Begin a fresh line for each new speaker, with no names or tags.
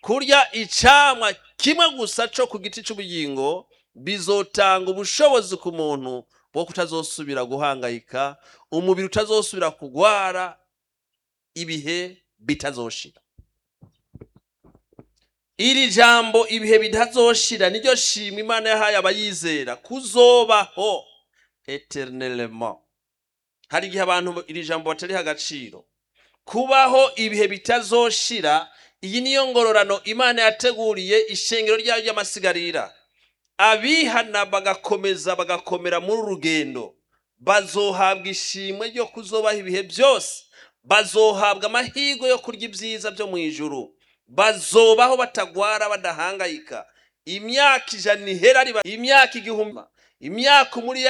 kurya icamwa kimwe gusa co ku giti c'ubugingo bizotanga ubushobozi ku muntu bwo kutazosubira guhangayika umubiri utazosubira kugwara ibihe bitazoshira iri jambo ibihe bitazoshira niryo shimwe imana yahaye abayizera kuzobaho eternellement hari igihe abantu iri jambo batariha agaciro kubaho ibihe bitazoshira iyi niyo ngororano imana yateguriye ishengero ryayo ry'amasigarira abihana bagakomeza bagakomera muri uru rugendo bazohabwa ishimwe ryo kuzobaho ibihe byose bazohabwa amahirwe yo kurya ibyiza byo mu ijuru bazobaho batagwara badahangayika imyaka ijana ihera imyaka igihumbi imyaka umuri